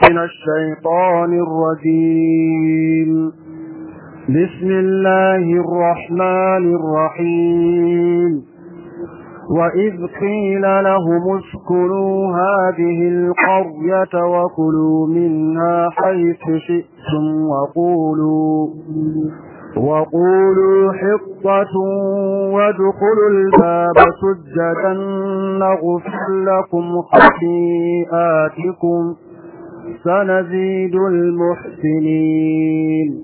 من الشيطان الرجيم بسم الله الرحمن الرحيم وإذ قيل لهم اسكنوا هذه القرية وكلوا منها حيث شئتم وقولوا وقولوا حطة وادخلوا الباب سجدا نغفر لكم خطيئاتكم سنزيد المحسنين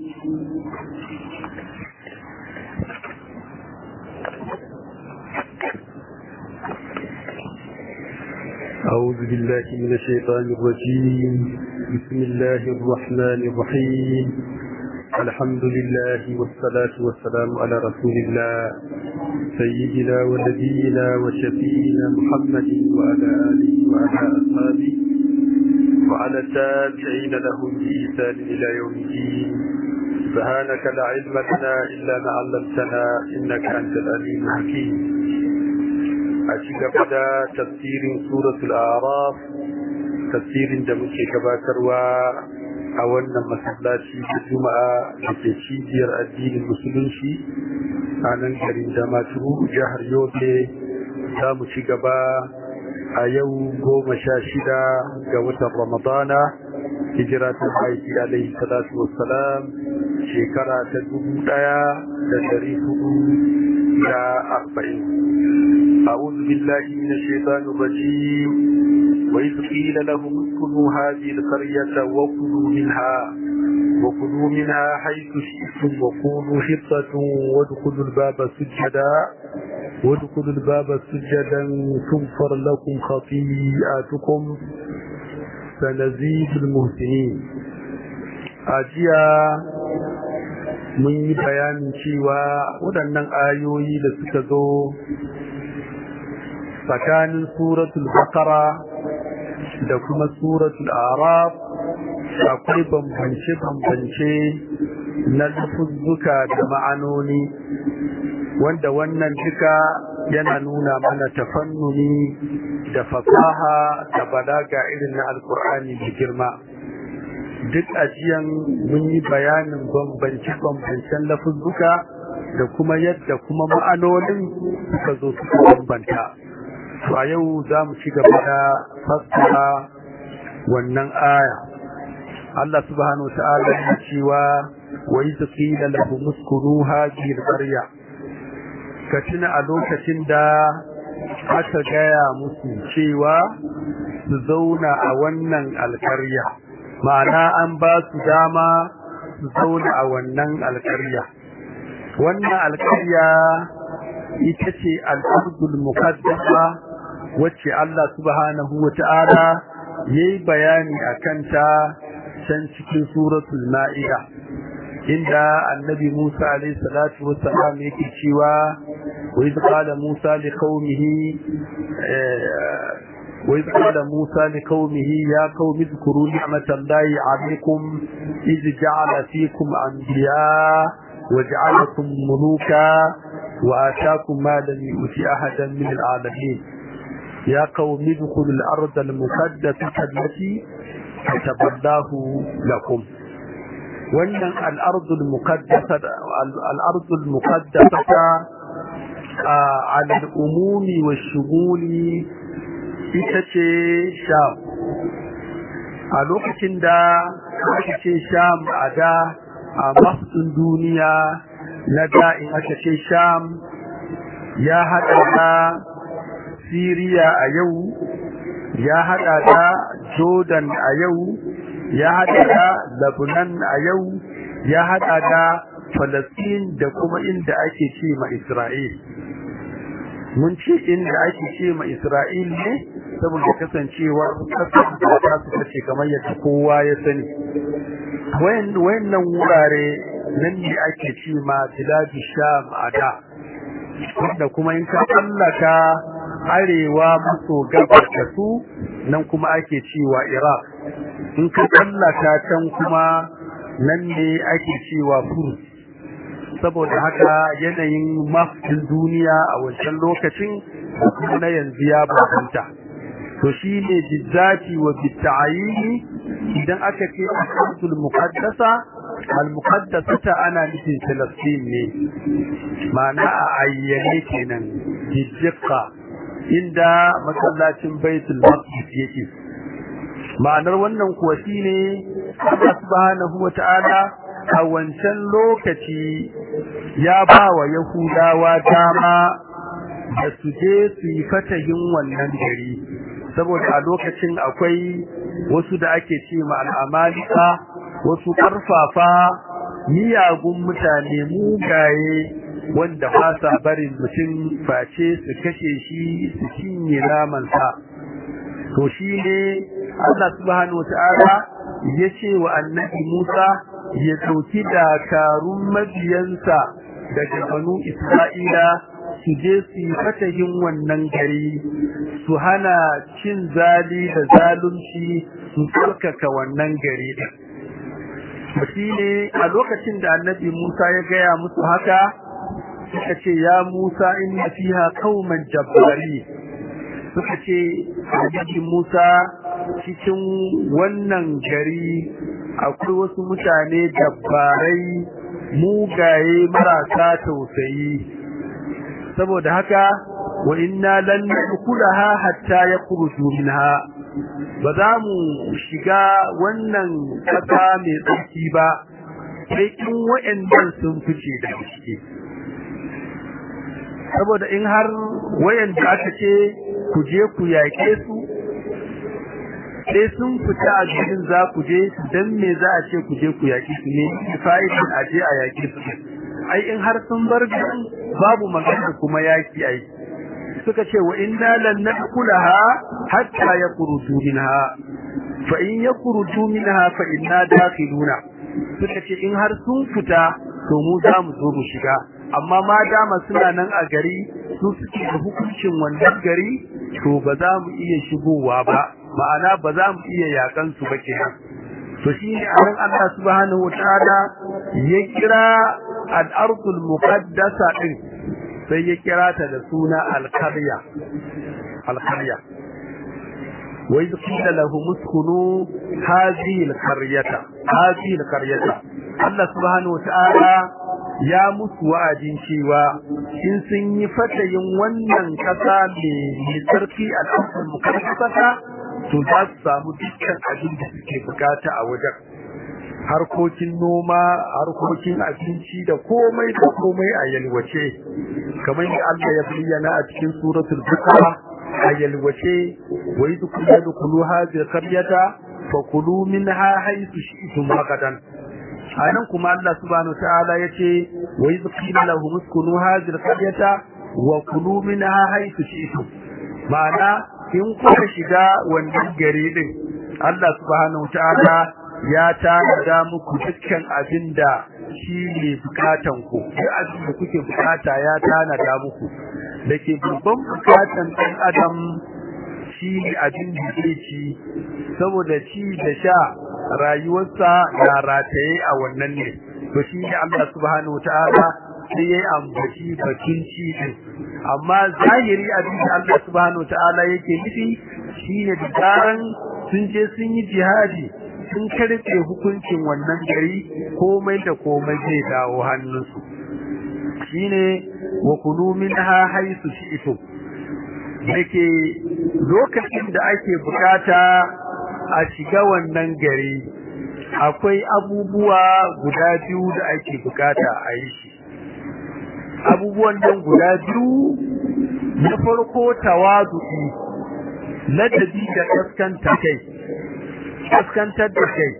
أعوذ بالله من الشيطان الرجيم بسم الله الرحمن الرحيم الحمد لله والصلاة والسلام على رسول الله سيدنا ونبينا وشفينا محمد وعلى آله وعلى أصحابه وعلى التابعين لهم بإحسان إلى يوم الدين سبحانك لا علم لنا إلا ما علمتنا إنك أنت العليم الحكيم أشيك بدا تفسير سورة الأعراف تفسير دمك كباكر a wannan masallaci da juma'a da ke cibiyar addinin musulunci a nan garin damaturu jihar yobe za mu ci gaba a yau goma sha shida ga watan ramadana hijira ta aiki alaihi salatu wassalam shekara ta dubu daya da dari hudu da arba'in أعوذ بالله من الشيطان الرجيم وإذ قيل لهم اسكنوا هذه القرية وكلوا منها وكلوا منها حيث شئتم وقولوا حطة وادخلوا الباب سجدا وادخلوا الباب سجدا تغفر لكم خطيئاتكم سنزيد المحسنين أجيا mun yi bayanin cewa waɗannan ayoyi da suka zo tsakanin suratul bakara da kuma suratul araf akwai bambance-bambance na lafuzzuka da ma'anoni wanda wannan duka yana nuna mana tafannuni da fasaha da balaga irin na alkur'ani da girma duk ajiyan mun yi bayanin bambance-bambancen lafuzzuka da kuma yadda kuma ma'anonin suka zo suka bambanta to a yau za mu ci gaba da fassara wannan aya Allah subhanahu wa ta'ala ya cewa wa idh qila lahum uskunu hadhihi al-qarya ka tuna a lokacin da aka gaya musu cewa su zauna a wannan alkarya ma'ana an ba su dama su zauna a wannan alkarya wannan alkarya ita ce al'adul muqaddasa wacce Allah subhanahu wa ta'ala yayi bayani akan ta can cikin suratul ma'ida inda annabi Musa alayhi salatu wassalam yake cewa wa idh qala Musa liqaumihi wa idh qala Musa liqaumihi ya qaumi dhkuru ni'matallahi 'alaykum idh ja'ala fikum anbiya وجعلكم ملوكا وآتاكم ما لم يؤت أحدا من العالمين يا قوم ادخلوا الأرض المقدسة التي كتب الله لكم wannan al'ardul muqaddasa al'ardul muqaddasa ala al'umumi wa shuguli ita ce sham a lokacin da aka ce sham a da a mafin duniya na da in aka ce sham ya haɗa da siriya a yau ya haɗa da jordan a yau ya haɗa da Lebanon a yau ya haɗa da Falastin da kuma inda ake ce ma Isra'il mun ce inda ake ce ma Isra'il ne saboda kasancewa kasar da ta suka ce kamar yadda kowa ya sani wayannan wurare nan ne ake ce ma biladu sham a da wanda kuma in ka tsallaka arewa maso gabar da su nan kuma ake cewa Iraq in ka tsallaka can kuma nan ne ake cewa Furs saboda haka yanayin mafin duniya a wancan lokacin kuma na yanzu ya bambanta to shi ne bizzati wa bitta'ayini idan aka ce al-ardul muqaddasa al-muqaddasata ana nufin Filistin ne ma'ana a ayyane kenan hijjaka inda masallacin Baitul Maqdis yake ma'anar wannan kuwa shine Allah subhanahu wata'ala a wancan lokaci ya ba wa Yahudawa dama da su je su yi fatahin wannan gari saboda a lokacin akwai wasu da ake ce ma al'amalika wasu ƙarfafa miyagun mutane mugaye wanda ba sa barin mutum face su kashe shi su cinye namansa to shi ne Allah subhanahu wata'ala ya ce wa annabi Musa ya ɗauki dakarun mabiyansa daga banu Isra'ila su je su yi fatahin wannan gari su hana cin zali da zalunci su tsarkaka wannan gari din shi ne a lokacin da annabi Musa ya gaya musu haka suka ce ya Musa inna fiha qauman jabbari suka ce annabi Musa cikin wannan gari akwai wasu mutane dabbarai mugaye marasa tausayi saboda haka wa inna lan nadkhulaha hatta yakhruju minha ba za mu shiga wannan kasa mai tsarki ba sai in wayannan sun fice da ciki saboda in har wayanda aka ce ku je ku yake su sai sun fita a cikin za ku je dan me za a ce ku je ku yaki su ne fa'idin a je a yaki su ai in har sun bar garin babu magana kuma yaki ai suka ce wa inna lan nadkhulaha hatta yakhruju minha fa in yakhruju minha fa inna dakhiluna suka ce in har sun fita to mu za mu zo mu shiga amma ma dama suna nan a gari su suke da hukuncin wannan gari to ba za mu iya shigowa ba ma'ana ba za mu iya yakan su ba kenan to shine anan Allah subhanahu wataala ya kira al-ardul muqaddasa din sai ya kira ta da suna al-qarya al-qarya wa idh qila lahum uskunu hadhihi al-qaryata hadhihi al-qaryata Allah subhanahu wataala ya musu wa'adin cewa in sun yi fatayin wannan kasa mai sarki al-ardul muqaddasa to za su samu dukkan abin da suke bukata a wajen harkokin noma harkokin abinci da komai da komai a yalwace kamar yadda Allah ya bayyana a cikin suratul baqara a yalwace wa idh kunna dukulu hadhihi qaryata fakulu minha haythu shi'tum ragadan anan kuma Allah subhanahu ta'ala yace wa idh qila lahum uskunu hadhihi qaryata wa kulu minha haythu shi'tum ma'ana in kuka shiga wannan gari din Allah subhanahu ta'ala ya tanada muku dukkan abinda shi ne bukatan ku duk abin da kuke bukata ya tanada muku dake babban bukatan ɗan adam shi ne abin da zai ci saboda ci da sha rayuwarsa na rataye a wannan ne to shi ne Allah subhanahu ta'ala sai ya ambaci bakin ci din amma zahiri abin da Allah subhanahu ta'ala yake nufi shine da zaran sun je sun yi jihadi sun karfe hukuncin wannan gari komai da komai zai dawo hannunsu shine wa kulu minha haythu shi'tum yake lokacin da ake bukata a shiga wannan gari akwai abubuwa guda biyu da ake bukata a yi shi abubuwan nan guda biyu na farko tawadu'i ladabi da kaskanta kai kaskantar da kai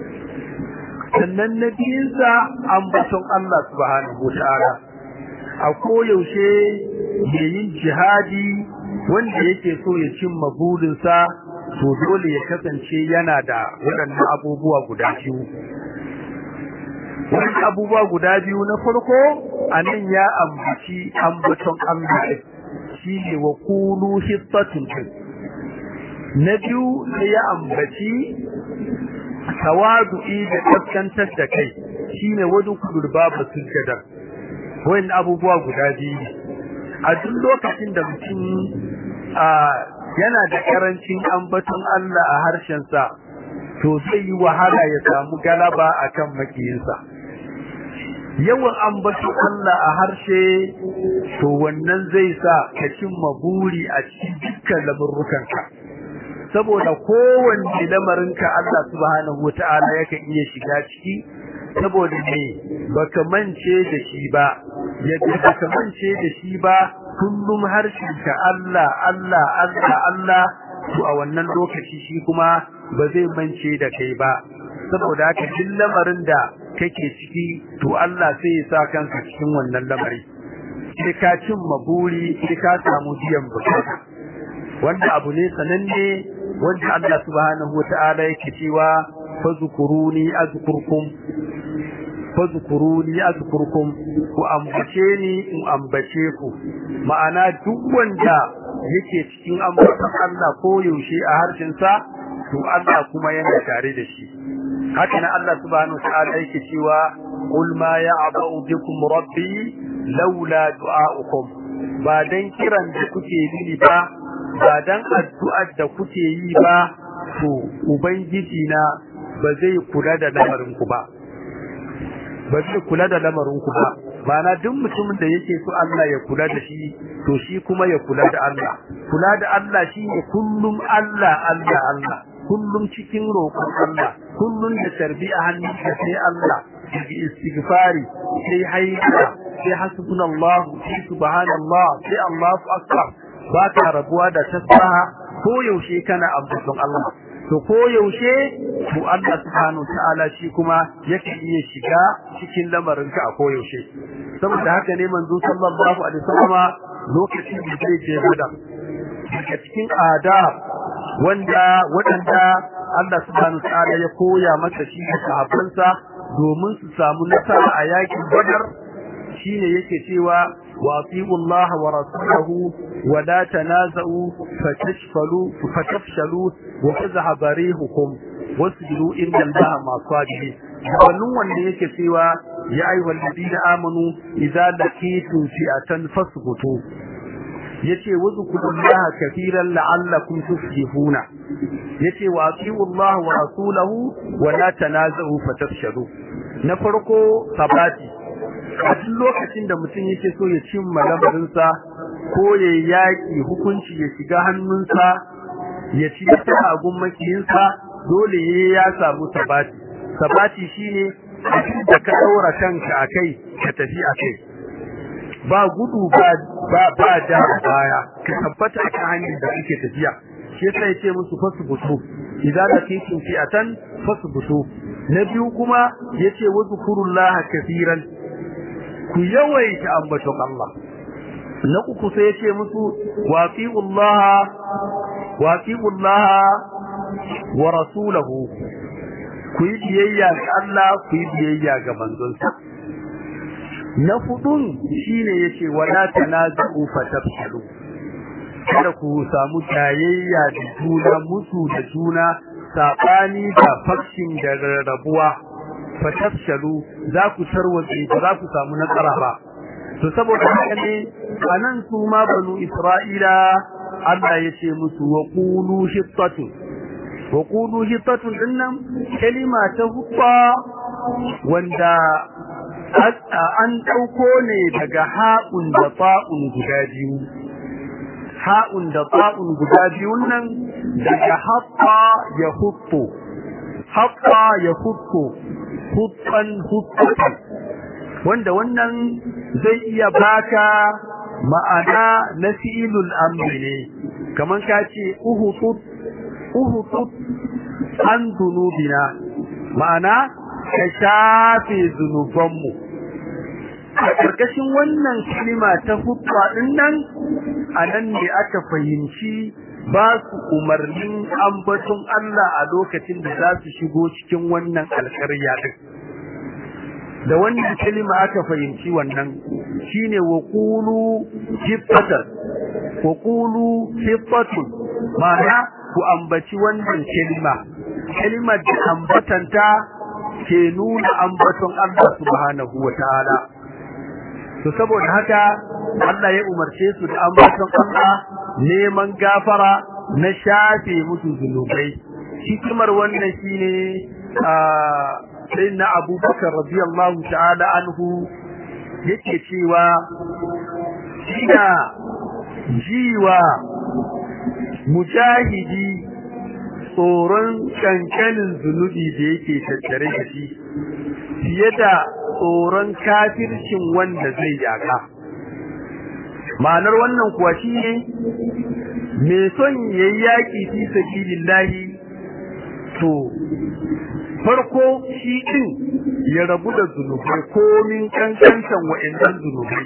sannan na biyunsa ambaton Allah subhanahu ta'ala a koyaushe mai yin jihadi wanda yake so ya cimma burinsa to dole ya kasance yana da waɗannan abubuwa guda biyu wani abubuwa guda biyu na farko a nan ya ambaci ambaton Allah shi ne wa kulu hisbatun na biyu sai ya ambaci tawadu'i da kaskantar da kai shine wadu kudur babu sujjada wayan abubuwa guda biyu a duk lokacin da mutum yana da karancin ambaton Allah a harshen sa to zai yi wahala ya samu galaba akan makiyinsa yawan ambaton Allah a harshe to wannan zai sa ka cimma buri a cikin dukkan lamurrukanka saboda kowanne lamarinka Allah subhanahu wata'ala yake iya shiga ciki saboda me baka mance da shi ba yadda baka mance da shi ba kullum harshenka Allah Allah Allah Allah to a wannan lokaci shi kuma ba zai mance da kai ba saboda haka duk lamarin da kake ciki to Allah sai ya sa kanka cikin wannan lamari sai ka cin maburi sai ka samu biyan bukata wanda abu ne sananne wanda Allah subhanahu wata'ala yake cewa fazkuruni azkurkum fazkuruni azkurkum ku ambace ni in ambace ku ma'ana duk wanda yake cikin ambaton Allah ko yaushe a harshen sa to Allah kuma yana tare da shi haka nan Allah subhanahu wataala yake cewa qul ma ya'ba'u bikum rabbi laula du'a'ukum ba dan kiran da kuke yi ba ba dan addu'ar da kuke yi ba to ubangiji na ba zai kula da lamarin ku ba ba zai kula da lamarin ku ba Ma'ana duk mutumin da yake so Allah ya kula da shi to shi kuma ya kula da Allah kula da Allah shi ne kullum Allah Allah Allah kullum cikin roƙon Allah kullum da tarbi a hannun ka sai Allah bi istighfari sai hayyaka sai hasbunallahu sai subhanallah sai Allahu akbar ba ka rabuwa da tasbaha ko yaushe kana ambaton Allah to ko yaushe to Allah subhanahu ta'ala shi kuma yake iya shiga cikin lamarinka a ko yaushe saboda haka ne manzo sallallahu alaihi wasallama lokacin da zai je Badar daga cikin adab wanda wadanda Allah subhanahu ta'ala ya koya masa shi da sahabbansa domin su samu nasara a yakin Badar shine yake cewa واطيعوا الله ورسوله ولا تنازعوا فتشفلوا فتفشلوا وتذهب ريحكم wasbiru inna allaha ma sabirin wannan wanda yake cewa ya ayyuhal ladina amanu idza laqitum fi'atan fasbutu yace wazkurullaha kaseeran la'allakum tuflihuna yace wa atiullaha wa rasulahu wa la tanazahu fatafshalu na farko sabati a duk lokacin da mutum yake so ya cimma lamarinsa ko ya yaki hukunci ya shiga hannunsa ya ci nasara a gun makiyinsa dole ya samu sabati sabati shine abin da ka daura kanka akai ka tafi akai ba gudu ba ba ba da baya ka tabbata akan hanyar da kake tafiya shi yasa yace musu fasbutu idan da kike fi'atan fasbutu na biyu kuma yace wazkurullaha kaseeran ku yawaita ambaton Allah na uku sai yace musu waqi'ullaha waqi'ullaha wa rasulahu ku yi biyayya ga Allah ku yi biyayya ga manzonsa na hudun shine yace wala tanazu fatafshalu kada ku samu tayayya da juna musu da juna sabani da fakshin da rarrabuwa fatafshalu za ku tarwatse ba za ku samu nasara ba to saboda haka ne anan su ma banu isra'ila Allah yace musu wa qulu hittatu wa qulu hittatu dinnan kalima ta hubba wanda an dauko ne daga ha'un da fa'un guda biyu ha'un da fa'un guda biyun nan daga hatta ya huttu hatta ya huttu huttan huttatan wanda wannan zai iya baka ma'ana na fi'ilul amri ne kaman ka ce uhutut uhutut an dunubina ma'ana ka shafe zunubanmu a ƙarƙashin wannan kalima ta hutwa ɗin nan a nan ne aka fahimci ba su umarnin ambaton Allah a lokacin da za su shigo cikin wannan alƙarya ɗin da wannan kalima aka fahimci wannan shine wa qulu hibbatan wa qulu hibbatun ma'ana ku ambaci wannan kalima kalimar da ambatanta ke nuna ambaton Allah subhanahu wataala to saboda haka Allah ya umarce su da ambaton Allah neman gafara na shafe musu zunubai hikimar wannan shine sai na abubakar radiyallahu ta'ala anhu yake cewa ina jiwa mujahidi tsoron kankanin zunubi da yake tattare da shi fiye da tsoron kafircin wanda zai yaka ma'anar wannan kuwa shi ne mai son yayi yaƙi fi sabilillahi to farko shi din ya rabu da zunubai komin kankantan wa'annan zunubai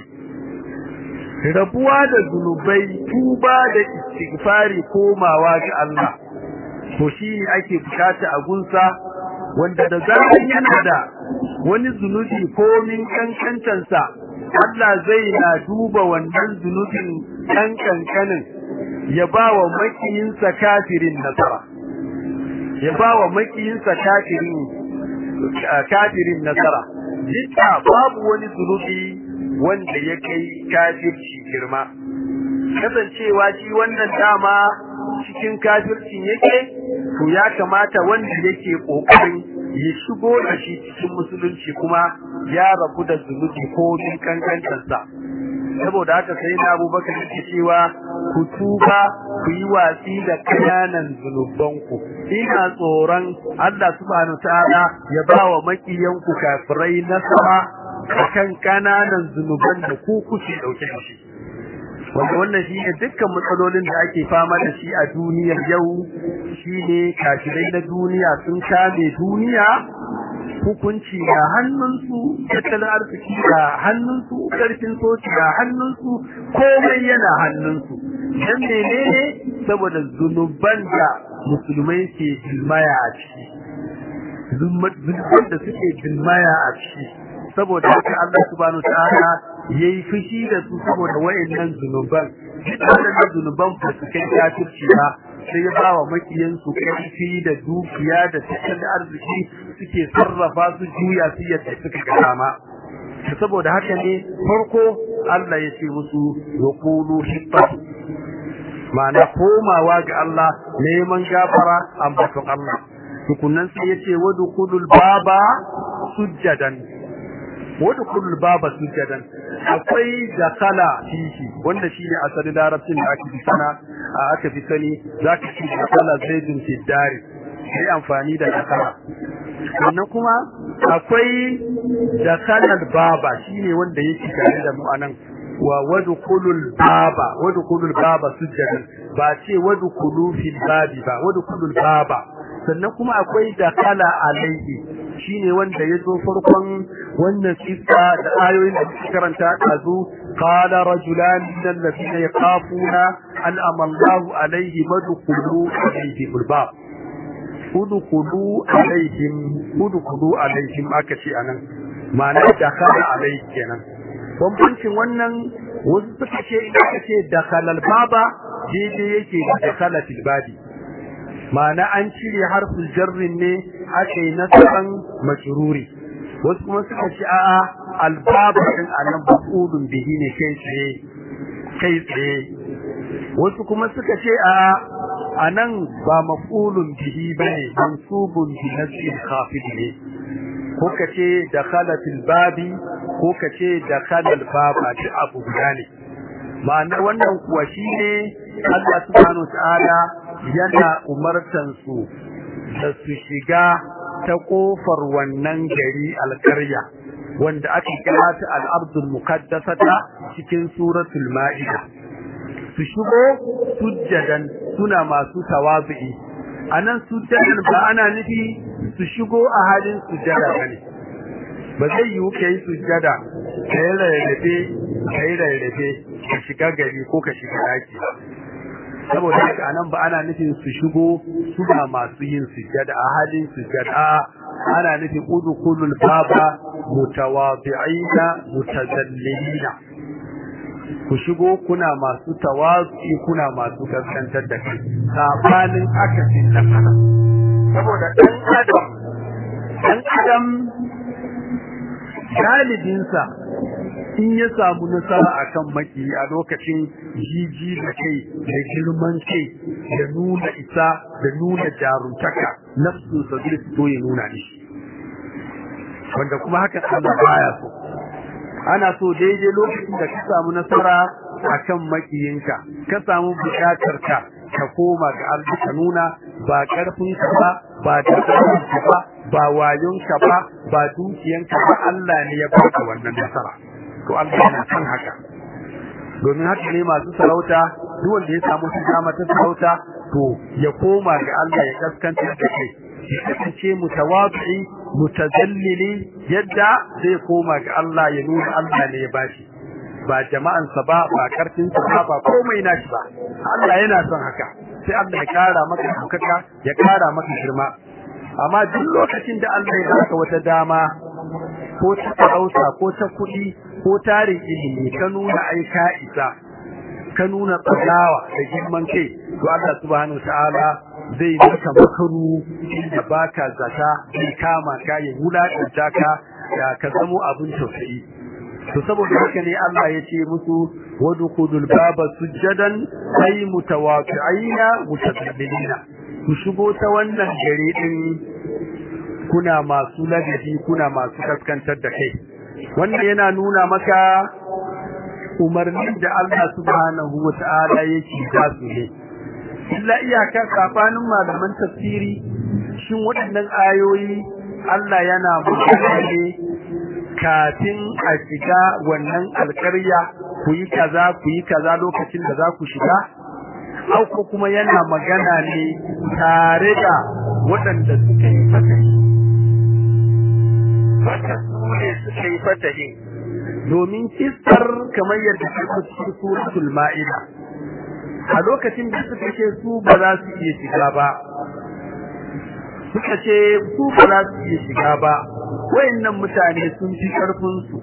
rabuwa da zunubai tuba da istighfari komawa ga Allah to shi ne ake bukata a gunsa wanda da zaran yana da wani zunubi komin kankantansa Allah zai na duba wannan zunubin ɗan kankanin ya ba wa makiyinsa kafirin nasara ya ba wa makiyinsa kafirin kafirin nasara jidda babu wani zunubi wanda ya kai kafirci girma kasancewa shi wannan dama cikin kafircin yake to ya kamata wanda yake kokarin ya shigo da shi cikin musulunci kuma ya rabu da zunubi ko min kankantarsa saboda haka sai na abubakar yake cewa ku tuba ku yi watsi da kananan zunubanku ina tsoron Allah subhanahu ta'ala ya ba wa makiyanku kafirai nasara akan kananan zunuban da ku kuke dauke da shi wanda wannan shi ne dukkan matsalolin da ake fama da shi a duniyar yau shi ne kafirai na duniya sun kame duniya hukunci ga hannunsu tattalin arziki ga hannunsu ƙarfin soci ga hannunsu komai yana hannunsu dan menene saboda zunuban da musulmai ke bilmaya a ciki zunuban da suke bilmaya a ciki saboda haka Allah subhanahu ta'ala yayi fushi da su saboda wayannan zunuban wannan zunuban ba su kai kafirci ba sai ya bawa makiyan su karfi da dukiya da tattalin arziki suke sarrafa su juya su yadda suka ga dama saboda haka ne farko Allah ya ce musu wa qulu hibbatu ma'ana komawa ga Allah neman gafara ambaton Allah tukunan sai yace wadkhulul baba sujjadan wadkhulul baba sujjadan akwai dakala fihi wanda shine asalin larabcin da ake fi sana aka fi sani zaka ci dakala zaidun fi dari sai amfani da dakala sannan kuma akwai dakalal baba shine wanda yake tare da mu anan wa wadkhulul baba wadkhulul baba sujjadan ba ce wadkhulu fil babi ba wadkhulul baba sannan kuma akwai dakala alaihi shine wanda yazo farkon wannan kissa da ayoyin da suka karanta dazu qala rajulan min alladhina yaqafuna an amallahu alaihi madkhulu alaihi bab udkhulu alaihim udkhulu alaihim aka ce anan ma'ana dakala alaihi kenan bambancin wannan wasu suka ce ina kace dakalal baba daidai yake da dakala fil babi ma'ana an cire harfin jarrin ne aka yi nasaban majruri wasu kuma suka ce a'a albaba din anan mafudun bihi ne kai tsaye kai tsaye wasu kuma suka ce a'a anan ba mafulun bihi bane mansubun bi nasbi khafid ne ko kace dakhala fil babi ko kace dakhala al baba duk abu guda ne ma'anar wannan kuwa shine Allah subhanahu wa ta'ala yana umartan su da su shiga ta kofar wannan gari alƙarya wanda aka kira ta al-ardul muqaddasata cikin suratul ma'ida su shigo sujjadan suna masu tawazu'i anan sujjadan ba ana nufi su shigo a halin sujjada bane ba zai yiwu kai sujjada kai rarrafe kai rarrafe ka shiga gari ko ka shiga daki saboda haka anan ba ana nufin su shigo suna masu yin sujjada a halin sujjada ana nufin udkhulul baba mutawadi'ina mutazallilina ku shigo kuna masu tawazi kuna masu kaskantar da kai sabanin akasin da kana saboda dan adam dan adam galibinsa in ya samu nasara akan maki a lokacin jiji da kai da girman kai da nuna isa da nuna jaruntaka nafsu sa zai fito ya nuna shi wanda kuma hakan Allah baya so ana so daidai lokacin da ka samu nasara akan makiyinka ka samu bukatar ka ka koma ga Allah ka nuna ba karfin ka ba ba dabarun ka ba ba wayon ka ba ba dukiyan ka ba Allah ne ya baka wannan nasara to Allah yana son haka domin haka ne masu sarauta duk wanda ya samu dama ta sarauta to ya koma ga Allah ya kaskanta da kai ya kasance mutawabi mutazallili yadda zai koma ga Allah ya nuna Allah ne ya bashi ba jama'ansa ba ba karfinsa ba ba komai nashi ba Allah yana son haka sai Allah ya kara maka dukaka ya kara maka girma amma duk lokacin da Allah ya baka wata dama ko ta sarauta ko ta kuɗi ko tarin ilimi ka nuna ai ka isa ka nuna tsagawa da girman kai to Allah subhanahu ta'ala zai maka makaru da baka zata zai kama ka ya wulakanta ka ka zamo abin tausayi to saboda haka ne Allah ya ce musu wadkhulul baba sujadan ay mutawaqi'ina mutadallilina ku shigo ta wannan gare din kuna masu ladabi kuna masu kaskantar da kai wannan yana nuna maka umarnin da Allah subhanahu wata'ala yake da su ne illa iyaka safanin malaman tafsiri shin waɗannan ayoyi Allah yana magana ne kafin a shiga wannan alƙarya ku yi kaza ku yi kaza lokacin da za ku shiga au ko kuma yana magana ne tare da waɗanda suka yi fatahi wata su ne suka yi fatahi domin kistar kamar yadda ta cikin suratul ma'ida a lokacin da suka ce su ba za su iya shiga ba suka ce su ba za su iya shiga ba wayannan mutane sun fi karfin su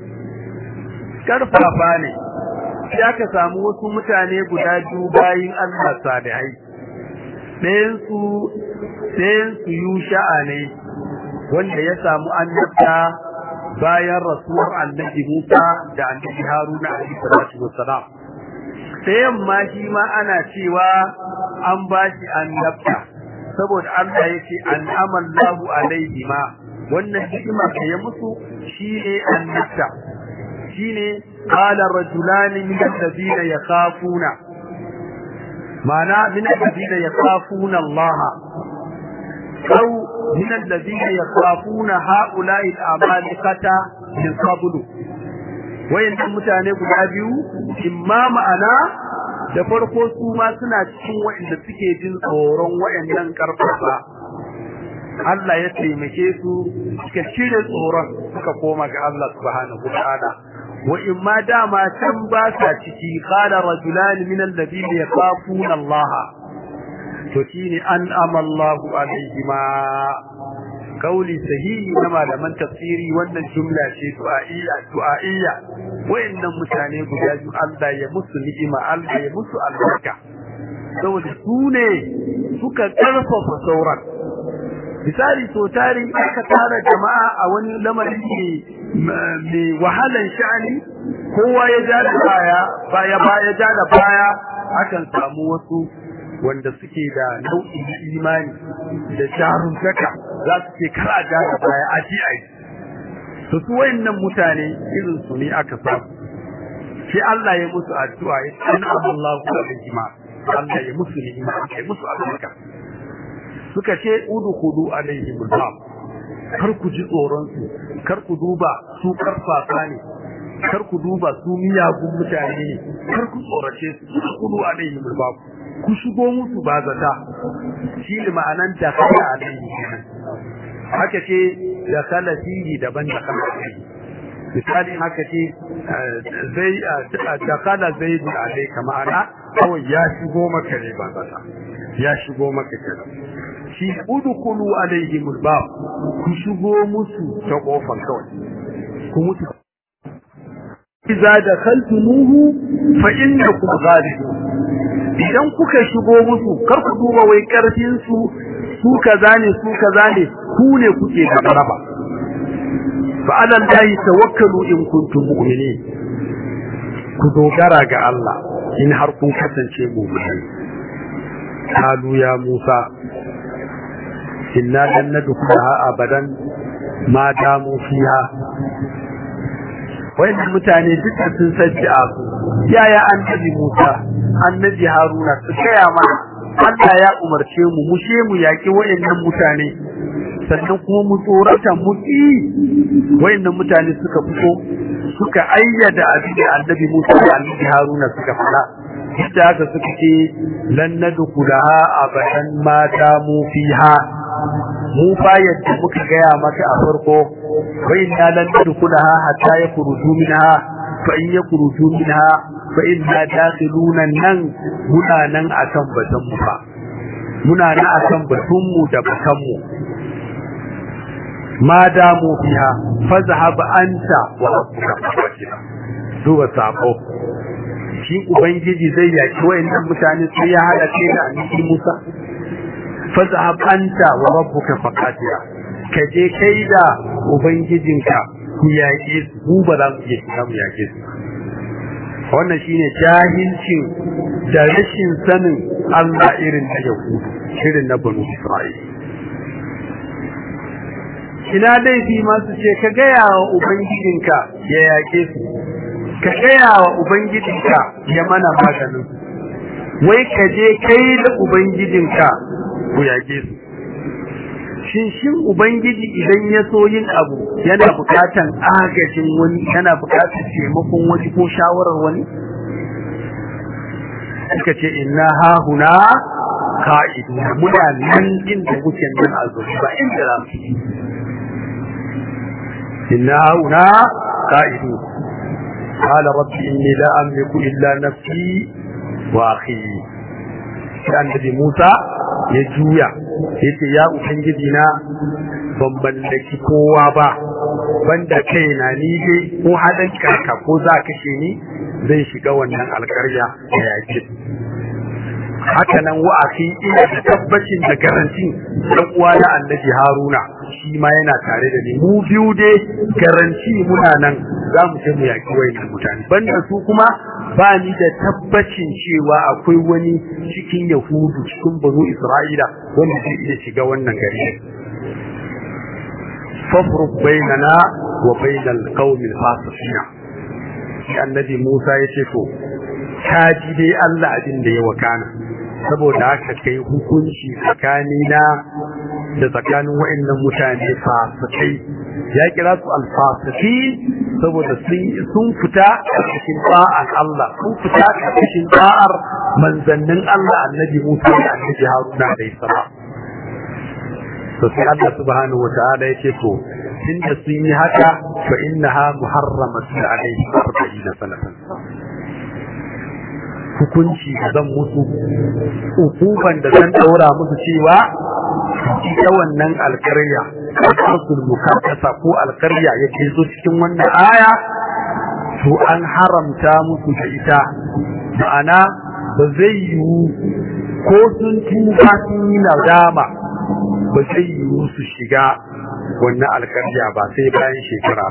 karfafa ne sai aka samu wasu mutane guda biyu bayin Allah salihai ɗayan su ɗayan su yusha'a ne wanda ya samu annabta bayan rasuwar annabi Musa da annabi Haruna alaihi salatu wassalam ɗayan ma shi ma ana cewa an ba shi annabta saboda Allah yake an'amallahu alaihi ma wannan hikima da ya musu shine annabta shine qala rajulani min alladhina yakhafuna mana min alladhina yakhafuna Allah aw min alladhina yakhafuna haula'i al-amalikata min qablu wayannan mutane guda biyu imma ma'ana da farko su ma suna cikin wayanda suke jin tsoron wayannan karfafa Allah ya taimake su suka cire tsoron suka koma ga Allah subhanahu wataala wa imma dama can ba sa ciki qala rajulan min alladhina yaqafuna Allah to shine an amallahu alaihima kauli sahihi na malaman tafsiri wannan jumla ce du'a'iyya du'a'iyya wayannan mutane guda biyu Allah ya musu ni'ima Allah ya musu albarka saboda su ne suka karfafa sauran misali to tari aka tara jama'a a wani lamari ne mai wahalan sha'ani kowa ya ja da baya baya baya ja da baya akan samu wasu wanda suke da nau'i na imani da jaruntaka za su ce kar a ja da baya a ji a yi to su wayannan mutane irin su ne aka samu sai Allah ya musu addu'a ya ce inna Allahu alaihima Allah ya musu ni'ima ya musu albarka suka ce udkhulu alaihim albab kar ku ji tsoron su kar ku duba su karfafa ne kar ku duba su miyagun mutane ne kar ku tsorace su udkhulu alaihim albab ku shigo musu ba zata shi ne ma'anan da kala alaihi haka ce da kala fihi daban da kala fihi misali haka ce zai da kala zai bi alaika ma'ana kawai ya shigo maka ne ba zata ya shigo maka kenan shi udkhulu alaihim albab ku shigo musu ta kofar kawai ku mutu idza dakhaltumuhu fa innakum ghalibun idan kuka shigo musu kar ku duba wai karfin su su kaza ne su kaza ne ku ne kuke da garaba fa alan dai tawakkalu in kuntum mu'minin ku dogara ga Allah in har kun kasance mu'minai kalu ya Musa inna lan nadkhulaha abadan ma damu fiha wayannan mutane duk sun sanci abu yaya annabi Musa annabi Haruna su kaya mana Allah ya umarce mu mu she mu yaki wayannan mutane sannan kuma mu tsorata mu ki wayannan mutane suka fito suka ayyada abin da annabi Musa da annabi Haruna suka fara da haka suka ce lan nadkhulaha abadan ma damu fiha mu fa yadda muka gaya maka a farko wa inna lan nadkhulaha hatta yakhruju minha fa in yakhruju minha fa inna dakhiluna nan muna nan akan batun mu fa muna nan akan batun mu da bakan mu ma damu fiha fazhab anta wa rabbuka fakira duba sako shi ubangiji zai yaki wayannan mutane sai ya hada kai da annabi Musa fazhab anta wa rabbuka faqatira kaje kai da ubangijinka ku yaƙe su mu ba za mu iya shiga mu yaƙe su wannan shine jahilcin da rashin sanin Allah irin na Yahudu irin na Banu Isra'il ina laifi ma su ce ka gaya wa ubangijinka ya yaƙe su ka gaya wa ubangijinka ya mana maganin wai ka je kai da ubangijinka ku yage su shin shin ubangiji idan ya so yin abu yana bukatan agajin wani yana bukatan taimakon wani ko shawarar wani suka ce inna ha huna ka'idu muna nan inda muke nan a zuwa ba inda za mu inna ha huna ka'idu قال رب إني لا أملك إلا نفسي وأخي sai annabi Musa ya juya yace ya ubangiji na ban mallaki kowa ba banda kaina ni dai ko hadan karka ko za kashe ni zai shiga wannan alƙarya da yake haka nan wa'afi ina da tabbacin da garantin dan uwa na annabi Haruna shi ma yana tare da ni mu biyu dai garanti muna nan za mu je mu yaki wayannan mutane banda su kuma ba ni da tabbacin cewa akwai wani cikin yahudu cikin banu isra'ila wanda zai iya shiga wannan gari fafruq bainana wa bainal qaumil fasiqina shi annabi Musa ya ce to ka ji dai Allah abin da ya wakana saboda haka kai hukunci tsakanina da tsakanin wa'annan mutane fasikai ya kira su alfasiki saboda sun fita a cikin ba'an Allah sun fita a cikin ba'ar manzannin Allah annabi Musa da annabi Haruna da Isra to sai Allah subhanahu wa ta'ala yace to tunda sun yi haka fa innaha muharramatun alayhi 40 sanatan hukunci da zan musu hukuban da zan daura musu cewa ita wannan alkarya alƙasul mukaddasa ko alkarya yake zo cikin wannan aya to an haramta musu da ita ma'ana ba zai yiwu ko sun tuba sun yi nadama ba zai yiwu su shiga wannan alkarya ba sai bayan shekara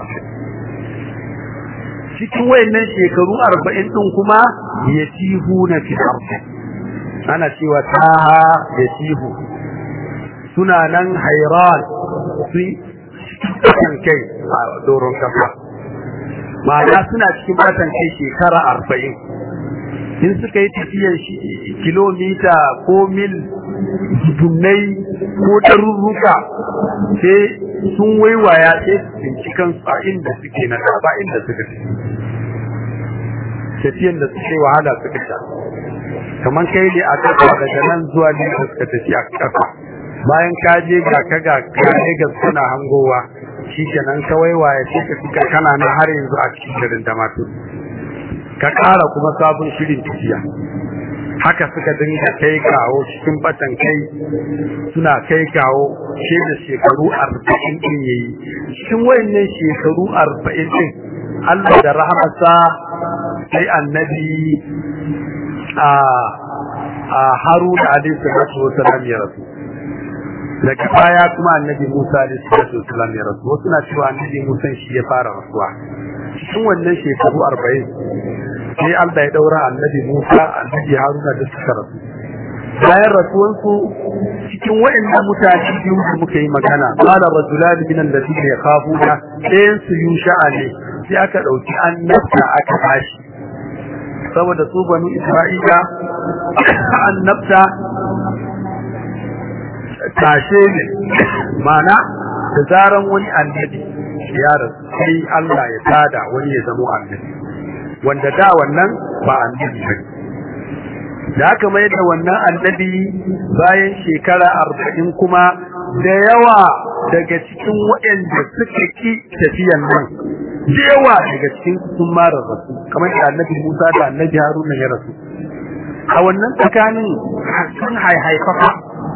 cikin wayannan shekaru arba'in ɗin kuma ya tihu na fi ana cewa taha ya tihu suna nan hairan sun cikin kai a doron kasa ma'ana suna cikin batan kai shekara arba'in in suka yi tafiyar kilomita ko mil dunnai ko ɗarurruka sai sun waiwaya sai su tsinci kansu a inda suke na ba inda suka ci tafiyan da suke wahala suka sha kamar kai ne a ƙasa daga nan zuwa ne da suka tafi a ƙasa bayan ka je ga ka ga ga suna hangowa shi kenan ka waiwaya sai ka fika kana nan har yanzu a cikin garin Damaturu ka ƙara kuma sabon shirin tafiya haka suka dinga kai kawo cikin batan kai suna kai kawo shi da shekaru arba'in din yayi cikin wayannan shekaru arba'in din Allah da rahamarsa sai annabi a a Haruna alaihi salatu wasallam ya rasu daga baya kuma annabi Musa alaihi salatu wasallam ya rasu wasu na cewa annabi Musa shi ya fara rasuwa cikin wannan shekaru arba'in sai Allah ya daura annabi Musa annabi Haruna da suka rasu bayan rasuwansu cikin waɗannan mutane biyu da muka yi magana qala rajulan min alladhina yakhafuna ɗayan su yusha'a ne sai aka dauki annabta aka bashi saboda su banu Isra'ila annabta tashe ne mana da zaran wani annabi ya rasu sai Allah ya tada wani ya zama annabi wanda da wannan ba annabi ba da aka mai da wannan annabi bayan shekara arba'in kuma da yawa daga cikin waɗanda suka ki tafiyan nan da yawa daga cikin sun mara rasu kamar da annabi Musa da annabi Haruna ya rasu a wannan tsakanin sun haihaifafa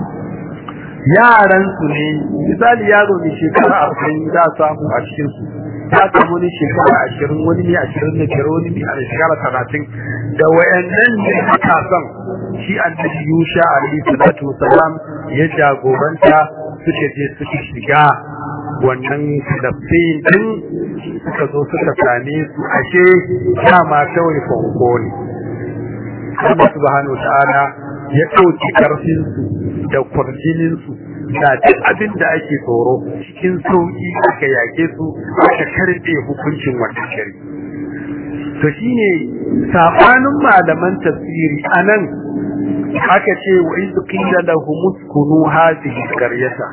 yaran su ne misali yaro ne shekara arba'in za a samu a cikin su ya samu wani shekara ashirin wani ne ashirin da biyar wani ne a shekara talatin da wayannan ne matasan shi annabi yusha alaihi salatu wasalam ya jagoranta suka je suka shiga wannan filafin din suka zo suka same su ashe dama kawai fanko ne Allah subhanahu wa ta'ala ya ɗauki ƙarfinsu da kwarjininsu da duk abin da ake tsoro cikin sauƙi aka yake su aka karɓe hukuncin wannan shari to shine sabanin malaman tafsiri anan aka ce wa iz qila lahum uskunu hadhihi qaryata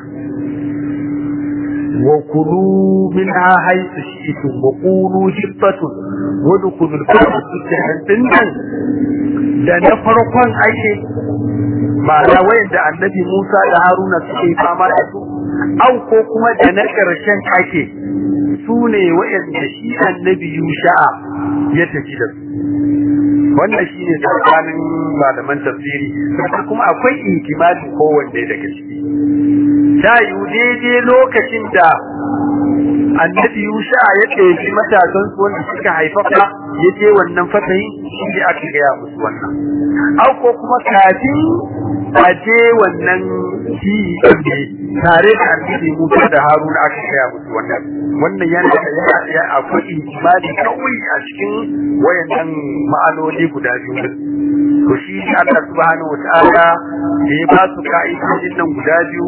wa kulu minha haythu shi'tum wa qulu hibbatun wa dukhulul baba sujjadan da na farkon ake ma'ana wayanda annabi Musa da Haruna suke fama da su au ko kuma da na ƙarshen ake su ne wayanda shi annabi Yusha'a ya tafi da su wannan shine tsakanin malaman tafsiri kuma akwai ihtimali kowanne daga ciki ta yi daidai lokacin da annabi Yusha ya ɗauki matasan su wanda suka haifafa ya je wannan fatayin shi ne aka gaya musu wannan au ko kuma kafin a je wannan shi ne tare da annabi Musa da Haruna aka gaya musu wannan wannan yana da ya akwai ijmali kawai a cikin wayannan ma'anoni guda biyu to shi Allah subhanahu wataala da ya ba su ka'idojin nan guda biyu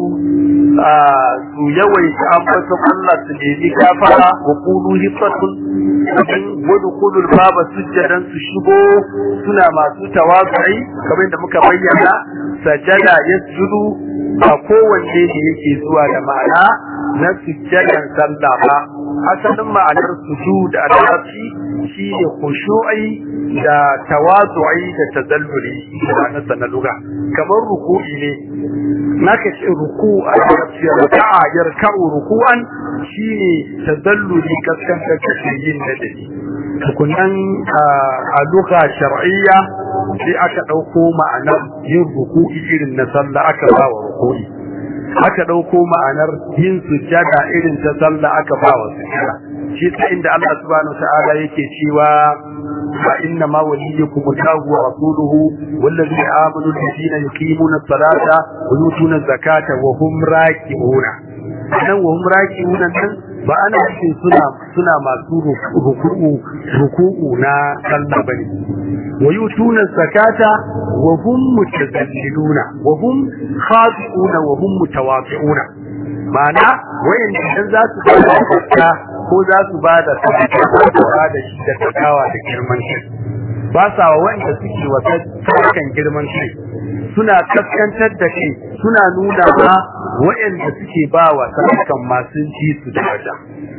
su yawaita ambaton Allah su nemi gafara wa qulu hifatun in wadkhulul baba sujjadan su shigo suna masu tawazu'i kamar da muka bayyana sajada yasjudu ba kowanne ne yake zuwa da ma'ana na sujjadan sallah ba asalin ma'anar sujud a larabci shine khushu'i da tawazu'i da tazalluli da na lugha kamar ruku'i ne naka ce ruku a larabci raka'a yarka'u ruku'an shine tazalluli kaskantar da yin nadari tukunan a lugha shar'iyya sai aka dauko ma'anar yin ruku'i irin na sallah aka ba wa ruku'i aka dauko ma'anar yin sujjada irin ta sallah aka ba wa sujjada shi ta inda Allah subhanahu wa ta'ala yake cewa فإنما وليكم الله ورسوله والذين آمنوا الذين يقيمون الصلاة ويؤتون الزكاة وهم راكعون nan wa hum raki'un nan ba ana cikin suna suna masu ruku'u ruku'u na sallah bane wa yutuna zakata wa hum mutazalliluna wa hum khadi'una wa hum mutawafi'una ma'ana wayan idan za su ba da zakka ko za su ba da sadaka ko ba da shi da takawa da girman kai ba sa wa wanda suke wata kan girman kai suna kaskantar da kai suna nuna ma wayanda suke ba wa sadakan masu ji su da waja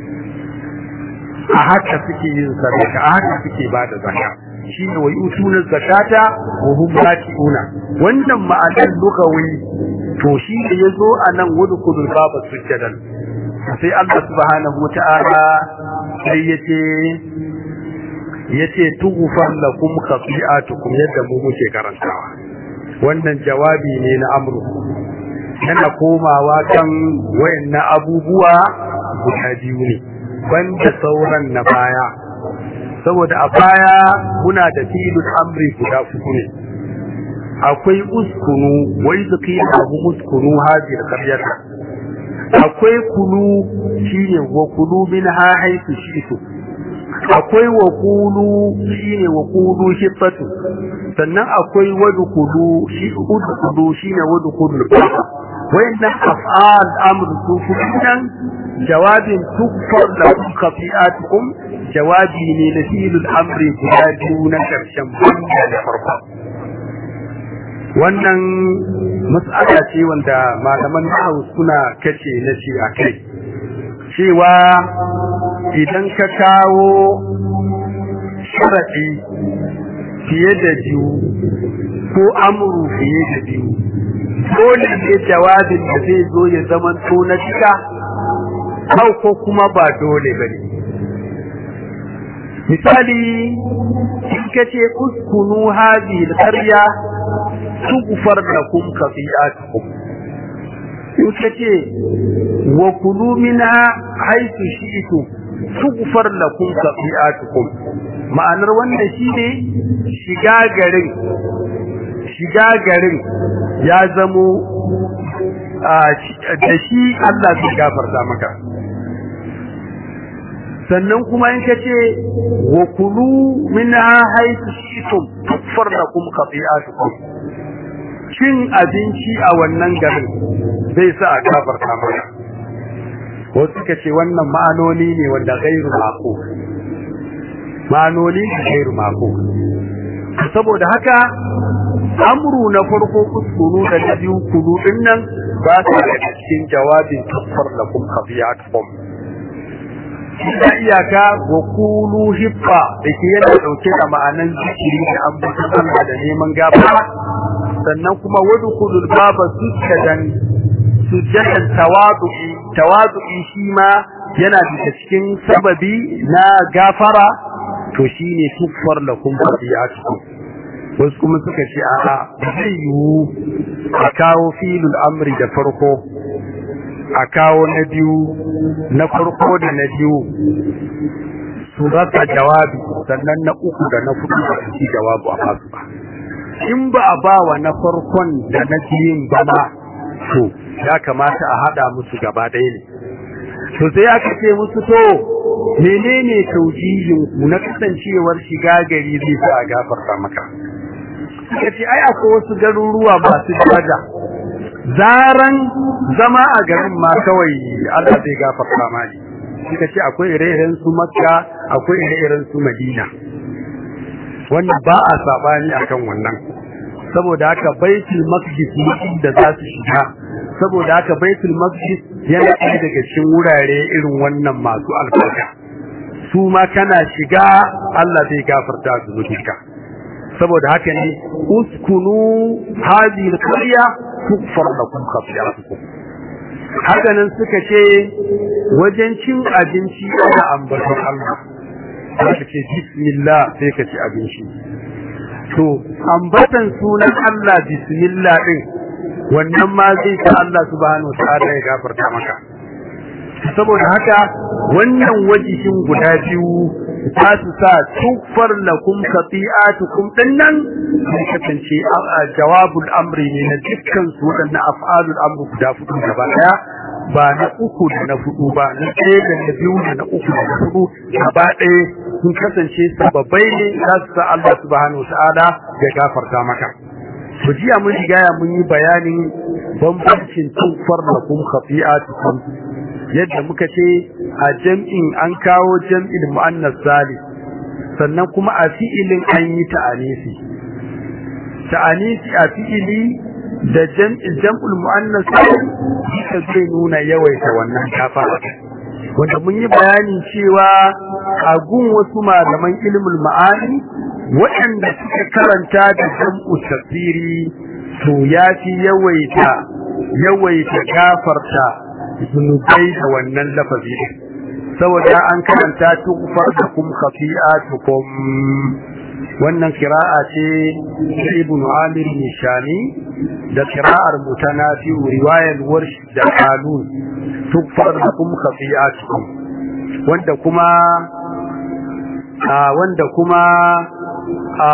a haka suke yin sadaka a haka suke ba da zakka shine wa yutuna zakata wa hum raki'una wannan ma'anar lugawi to shi da yazo anan wudkhulul baba sujjadan sai Allah subhanahu wata'ala sai yace yace tughfar lakum khati'atukum yadda mu muke karantawa wannan jawabi ne na amru yana komawa kan wayannan abubuwa guda biyu ne banda sauran na baya saboda a baya muna da filin amri guda uku ne akwai uskunu wai zuki abu uskunu hajiyar karyata akwai kulu shine wa kulu min ha haitu shitu akwai waqulu shine waqulu hibbatu sannan akwai wadkhulu shi udkhulu shine wadkhulu wayannan af'al amr su fudan jawabin tukfar da khafi'atukum jawabi ne na filul amri guda biyu na karshen banda da farko wannan mas'ala ce wanda malaman nahwu suna kace na ce akai cewa idan ka kawo sharadi fiye da biyu ko amuru fiye da biyu dole ne jawabin da zai zo ya zama to na cika hau ko kuma ba dole bane misali in ka ce uskunu hadhihi alqarya tughfar lakum khati'atukum in ka ce wa kulu minha haythu shi'tum tughfar lakum khati'atukum ma'anar wannan shine shiga garin shiga garin ya zamo da shi Allah zai gafarta maka sannan kuma in ka ce wa kulu minha haythu shi'tum tughfar lakum khati'atukum cin abinci a wannan garin zai sa a gafarta maka wasu suka ce wannan ma'anoni ne wanda gairu mako ma'anoni ne gairu mako saboda haka amru na farko kuskuru da na biyu kudu din nan ba ta da cikin jawabin kafar lakum khafiyatukum da iyaka wa kulu hibba da ke yana dauke da ma'anan zikiri da ambatan Allah da neman gafara sannan kuma wadkhulul baba sujjadan sujjadan tawadu'i tawadu'i shi ma yana daga cikin sababi na gafara to shine tuffar lakum khafiyatukum wasu kuma suka ce a'a zai yiwu a kawo filul amri da farko a kawo na biyu na farko da na biyu su rasa jawabi sannan na uku da na hudu ba su ci jawabu a masu ba in ba a ba wa na farkon da na biyun ba ma to ya kamata a haɗa musu gaba ɗaya ne to sai aka ce musu to menene taujihin ku na kasancewar shiga gari zai sa a gafarta maka kace ai akwai wasu garuruwa masu daraja zaran zama a garin ma kawai Allah zai gafarta mani suka ce akwai ire-iren su Makka akwai ire-iren su Madina wannan ba a sabani akan wannan saboda haka Baitul Maqdis da za su shiga saboda haka Baitul Maqdis yana ɗaya daga cikin wurare irin wannan masu albarka su ma kana shiga Allah zai gafarta zunubinka saboda haka ne uskunu hadhihi alqarya tukfar lakum khati'atukum haka nan suka ce wajen cin abinci ana ambaton Allah sai ce bismillah sai ka ci abinci to ambatan sunan Allah bismillah din wannan ma zai ta Allah subhanahu wa ta'ala ya gafarta maka saboda haka wannan wajihin guda biyu ta su sa tuffar lakum khati'atukum dinnan sai kasance jawabul amri ne na dukkan su wadannan af'alul amri guda fudu gaba daya ba na uku da na fudu ba na ɗaya da na biyu da na uku da na fudu gaba ɗaya sun kasance sababbai ne za su sa Allah subhanahu ta'ala ya gafarta maka ku jiya mun riga mun yi bayanin bambancin tuffar lakum khati'atukum yadda muka ce a jam'in an kawo jam'il mu'annas salis sannan kuma a fi'ilin an yi ta'anisi ta'anisi a fi'ili da jam'il jam'ul mu'annas salis duka zai nuna yawaita wannan kafara wanda mun yi bayani cewa a gun wasu malaman ilmul ma'ani waɗanda suka karanta da jam'u tafsiri to ya fi yawaita yawaita gafarta zunubai da wannan lafazi saboda an karanta tukfar da kum khafi'atukum wannan kira'a ce ta ibnu amir nishani da kira'ar mutanafi riwayar warsh da qalun tukfar da kum khafi'atukum wanda kuma a wanda kuma a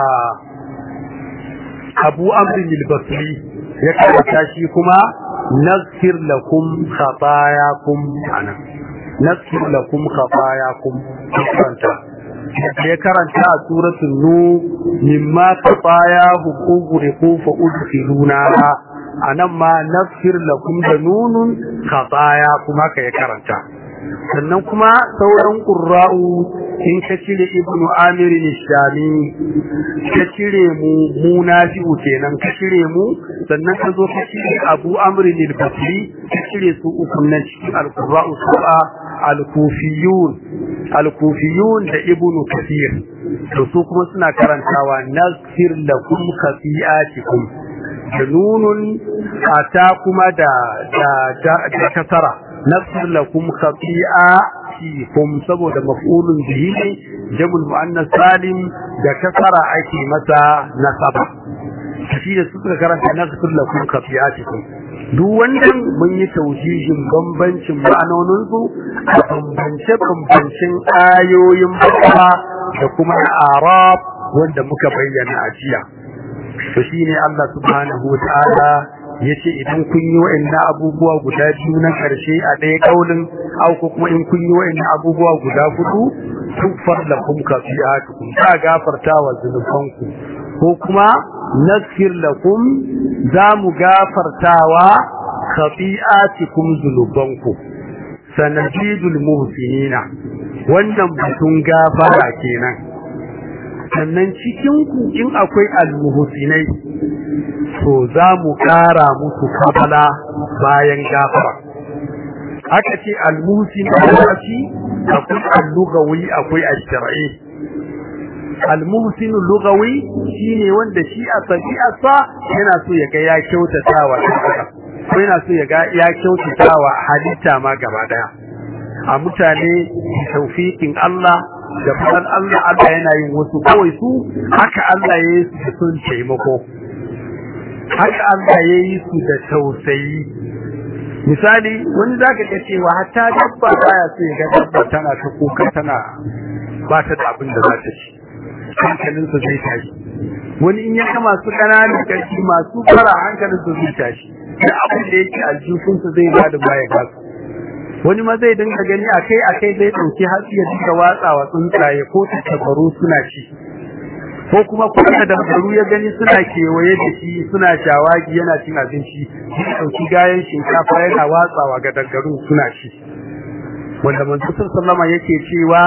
abu amrin al-basri ya karanta shi kuma naghfir lakum khatayakum ana nasir lakum khatayakum karanta ya karanta a suratul nu mimma khatayahum ughriqu fa udkhiluna anan ma nasir lakum da nunun khataya kuma ka ya karanta sannan kuma sauran qurra'u in ka cire ibnu amir shami ka cire mu munafi'u kenan ka cire mu sannan ka zo ka cire abu amr al-basri ka cire su uku nan cikin al-qurra'u su'a al-kufiyun al-kufiyun da ibnu kathir to su kuma suna karantawa nasir lakum khafi'atikum da nunun ata kuma da da da kasara nasir lakum khafi'atikum saboda maf'ulun bihi ne jamul muannas salim da kasara ake masa nasaba shi da suka karanta nasir lakum khafi'atikum duk wannan mun yi taujihin bambancin ma'anonin su a bambance bambancin ayoyin bakara da kuma arab wanda muka bayyana a jiya to shine Allah subhanahu wa ta'ala yace idan kun yi wa'annan abubuwa guda biyu na karshe a ɗaya kaulin au ko kuma in kun yi wa'annan abubuwa guda hudu tuffar lakum kafiatukum ta gafarta wa zunubanku ko kuma nasfir lakum za mu gafartawa khafi'atikum zunubanku sanadidul muhsinina wannan batun gafara kenan sannan cikin ku in akwai almuhsinai to za mu ƙara musu kabala bayan gafara aka ce almuhsin shi akwai allugawi akwai ash-shar'i almuhsin lugawi shine wanda shi a tabi'arsa yana so ya ga ya kyautatawa ko yana so ya ga ya kyautatawa halitta ma gaba daya a mutane tawfiqin Allah da fadan Allah Allah yana yin wasu kawai su haka Allah ya yi su sun taimako haka Allah ya yi su da tausayi misali wani zaka ga cewa hatta dabba baya so ya ga dabba tana ta kuka tana ba ta da abin da za ta ci hankalinsa zai tashi wani in ya ga masu ƙananan ƙarfi masu fara hankalinsa zai tashi da abin da yake aljihunsa zai ba da baya gasu wani ma zai dinga gani akai akai zai dauki hatsi ya dinga watsawa tsuntsaye ko tattabaru suna ci ko kuma kuma da baru ya gani suna kewaye da shi suna shawagi yana cin abinci ya dauki gayan shinkafa yana watsawa ga dangaru suna ci wanda manzo sallama yake cewa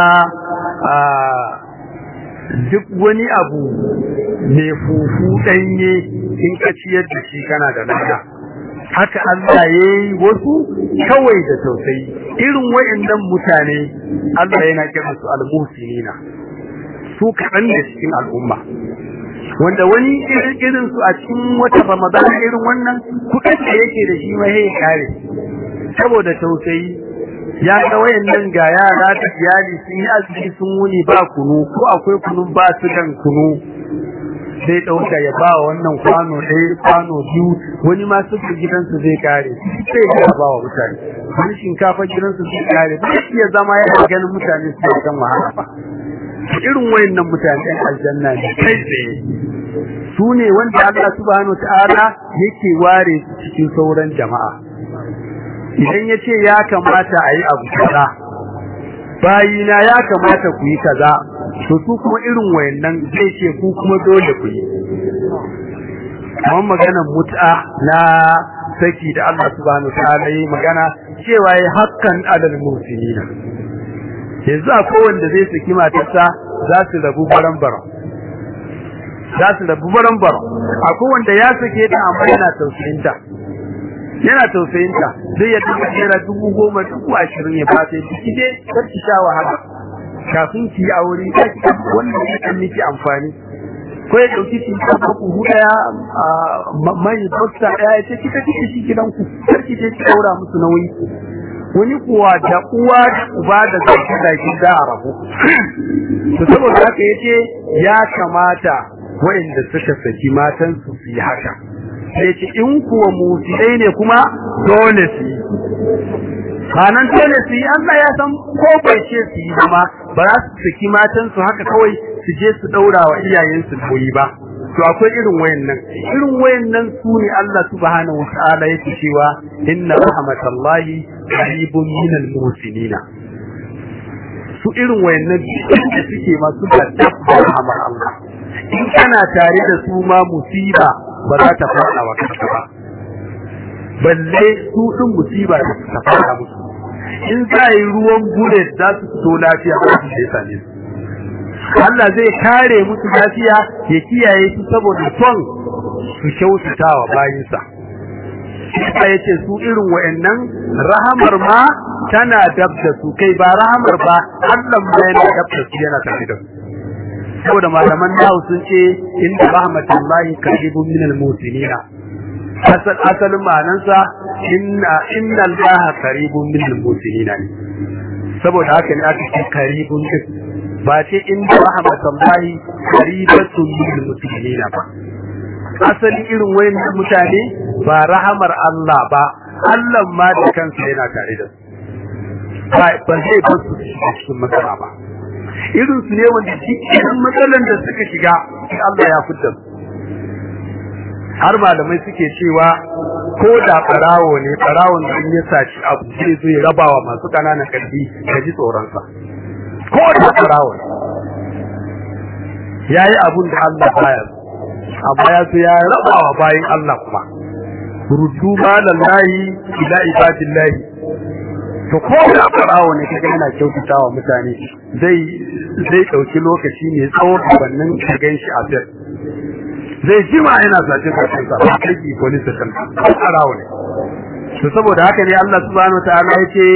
duk wani abu mai fufu danye in ka ciyar da shi kana da lada haka Allah ya yi wasu kawai da tausayi irin wayannan mutane Allah yana kira su almuhsinina su kaɗan da cikin al'umma wanda wani irin su a cikin wata Ramadan irin wannan kuɗin da yake da shi ma ya kare saboda tausayi ya ga wayannan ga yara da iyali sun yi azumi sun wuni ba kunu ko akwai kunun ba su dan kunu zai dauka ya ba wannan kwano ɗaya kwano biyu wani ma su gidansu zai kare sai ya ba wa mutane wani shinkafa gidansu zai kare ba iya zama ya ganin mutane su kan wahala ba irin wayannan mutane ɗan aljanna ne kai tsaye su ne wanda Allah subhanahu ta'ala yake ware su cikin sauran jama'a idan ya ce ya kamata a yi abu kaza bayina ya kamata ku yi kaza to su kuma irin wayannan zai ce ku kuma dole ku yi kamar maganar mut'a na saki da Allah subhanahu ta'ala yi magana cewa yi hakkan adal musinina yanzu akwai wanda zai saki matarsa za su rabu baran-baran za su rabu baran-baran akwai wanda ya sake ta amma yana tausayinta yana tausayinta zai ya duka naira dubu goma dubu ashirin ya fata ya ciki dai kar ki sha wahala kafin ki yi aure ya ki wannan ya kan miki amfani ko ya dauki ki ta ku daya mai bosta daya ya ce kika kike shi gidanku kar ki je ki daura musu nauyi wani kuwa da uwa da uba da zaki zaki da rabu to saboda haka yace ya kamata waɗanda suka saki matan su su yi haka sai ce in kuwa musulai ne kuma dole su yi kanan dole su yi Allah ya san ko bai ce su yi ba ba za su saki matan su haka kawai su je su daura wa iyayen su koyi ba to akwai irin wayannan irin wayannan su ne Allah subhanahu wataala yake cewa inna rahmatallahi qaribun minal muhsinina su irin wayannan da suke masu da rahmar Allah in kana tare da su ma musiba ba za ta fada wa kanka ba balle su din musiba ta fada musu in za yi ruwan bullet za su fito lafiya ba su sai same su Allah zai kare musu lafiya ya kiyaye su saboda son su kyautata wa bayinsa sai ya ce su irin wa'annan rahamar ma tana dab da su kai ba rahamar ba Allah ma yana dab da su yana tafi da su saboda malaman nahu sun ce inda rahmatullahi qaribun minal musinina asal asalin ma'anansa inna inna allaha qaribun minal musinina ne saboda haka ne aka ce qaribun din ba ce inda rahmatullahi qaribatun minal musinina ba asali irin wayannan mutane ba rahamar Allah ba Allah ma da kansa yana tare da su ba zai ba su cikin matsala ba irin su ne wanda cikin matsalan da suka shiga Allah ya fitar su har malamai suke cewa ko da farawo ne farawon da in ya saci abu zai zo ya rabawa masu kananan karfi ka ji tsoronsa ko da farawo ne ya yi abun da Allah baya amma ya so ya rabawa bayan Allah kuma rudu malallahi ila ibadillahi to ko da farawo ne kaga yana kyautatawa mutane zai zai dauki lokaci ne tsawon wannan ka ganshi a fir zai jima yana sace sacen sa kai police station ko farawo ne to saboda haka ne Allah subhanahu wataala yake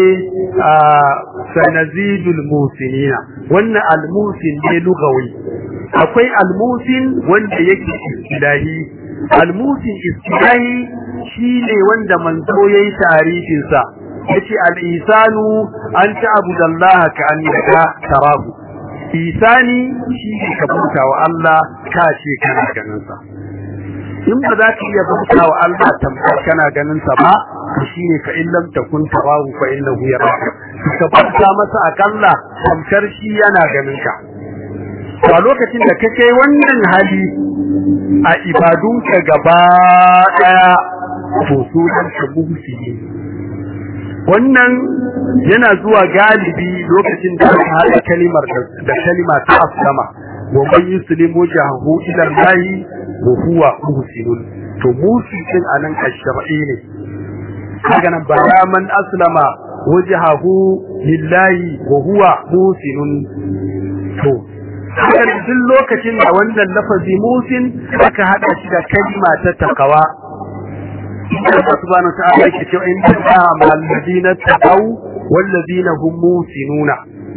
sanazidul musinina wannan almusin ne lugawi akwai almusin wanda yake istilahi almusin istilahi shine wanda manzo yayi tarihin sa yace al-isanu an ta'budu Allah ka annaka tarahu isani shi ne ka bauta wa Allah ka ce kana ganin sa in ba za ka iya bauta wa Allah tamkar kana ganin sa ba to shine fa in lam takun tarahu fa innahu yaraka ka bauta masa akalla tamkar shi yana ganin ka to a lokacin da kake wannan hali a ibadunka gaba daya to sunan ka muhsini wannan yana zuwa galibi lokacin da aka haɗa kalimar da kalima ta aslama wa man yuslimu jahu ila Allah wa huwa muhsinun to muhsin anan ash-shar'i ne kaga nan bara man aslama wajhahu lillahi wa huwa muhsinun to haka duk lokacin da wannan lafazi musin aka hada shi da kalima ta takawa Allah subhanahu ta'ala yake cewa in ta'a mal ladina taqaw wal ladina hum musinuna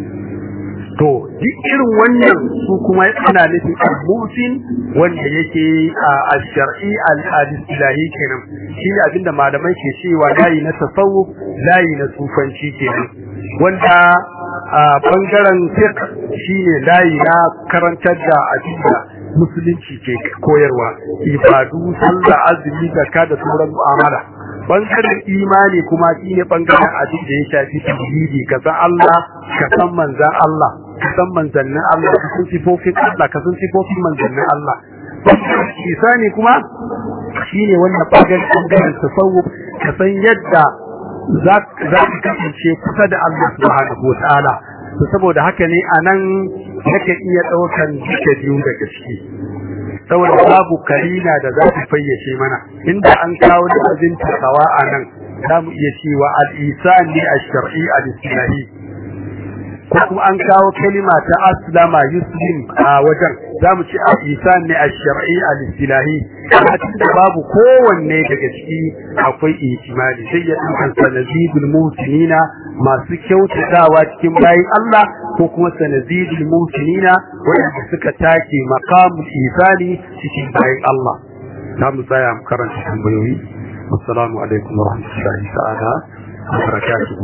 to duk irin wannan su kuma yana nufin al-musin wanda yake a shar'i al-islahi kenan shi ne abinda malamai ke cewa layi na tasawuf layi na sufanci kenan wanda a bangaren fiqh shine layi na karantar da abinda musulunci ke koyarwa ibadu sallah azumi zakka da sauran mu'amala bangaren imani kuma shine bangaren abin da ya shafi tauhidi ka san Allah ka san manzan Allah ka san manzannin Allah ka san sifofin Allah ka san sifofin manzannin Allah isani kuma shine wannan bangaren bangaren tasawuf ka san yadda za ka kasance kusa da Allah subhanahu wa ta'ala to saboda haka ne anan yake iya daukan duka biyu daga ciki saboda babu karina da za ta fayyace mana inda an kawo da abin tsawa anan za mu iya cewa al-isan ne ash-shar'i al-islahi ko kuma an kawo kalima ta aslama yuslim a wajen za mu ci al-isan ne ash-shar'i al-islahi amma da babu kowanne daga ciki akwai ihtimali sai ya dukan sanadidul muhsinina masu kyautatawa cikin bayin Allah ko kuma sanadidul muhsinina wanda suka take maqamul ihsani cikin bayin Allah za mu tsaya mu karanta tambayoyi assalamu alaikum wa rahmatullahi ta'ala wa barakatuhu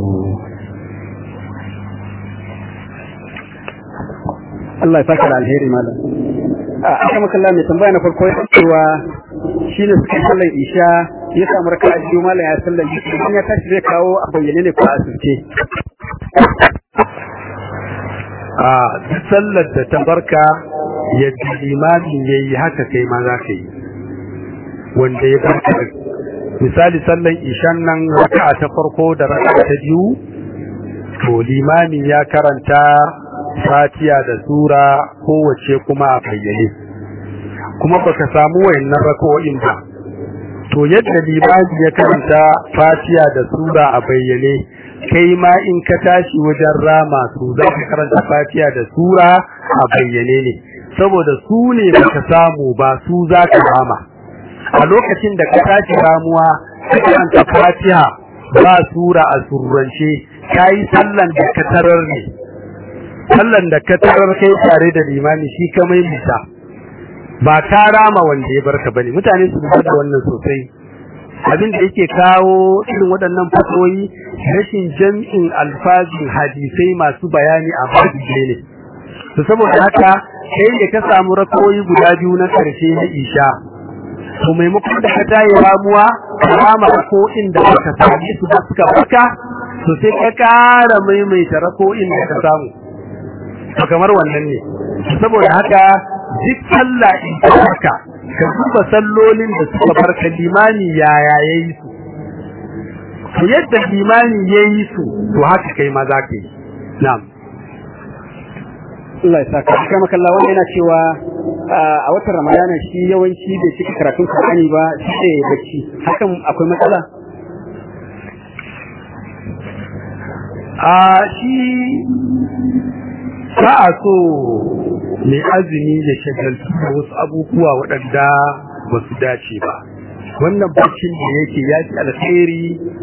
Allah ya saka da alheri malam a aka makalla mai tambaya na farko ya cewa shi ne suka sallar isha ya samu raka a biyu malam ya sallar isha idan ya tashi zai kawo a bayyane ne ko a asirce a duk sallar da ta barka yadda limamin ya yi haka kai ma za ka yi wanda ya farka misali sallan ishan nan raka ta farko da raka ta biyu to limamin ya karanta fatiya da sura kowace kuma a bayyane kuma baka samu wayannan rako'in ba to yadda limami ya karanta fatiya da sura a bayyane kai ma in ka tashi wajen rama su za ka karanta fatiya da sura a bayyane ne saboda su ne baka samu ba su za ka rama a lokacin da ka tashi ramuwa ka karanta fatiha ba sura a surrance kayi sallan da ka tarar ne sallan da ka tarar kai tare da limami shi ka mai mita ba ta rama wanda ya barka bane mutane su da wannan sosai abin da yake kawo irin waɗannan fatoyi rashin jam'in alfazin hadisai masu bayani a babu ne to saboda haka kai da ka samu rakoyi guda biyu na karshe na isha to maimakon da ka tayi ramuwa rama ko inda ka sami su da suka barka to sai ka kara maimaita rako'in da ka samu to kamar wannan ne saboda haka duk sallah in ka barka ka duba sallolin da suka barka limani yaya yayi su to yadda limani yayi su to haka kai ma za ka yi na'am Allah ya saka kama kallon wanda yana cewa a watan Ramadana shi yawanci bai cika karatun Qur'ani ba sai ya bacci hakan akwai matsala a shi ba a so mai azumi da shagaltu da wasu abubuwa waɗanda ba su dace ba wannan baccin da yake ya ci alkhairi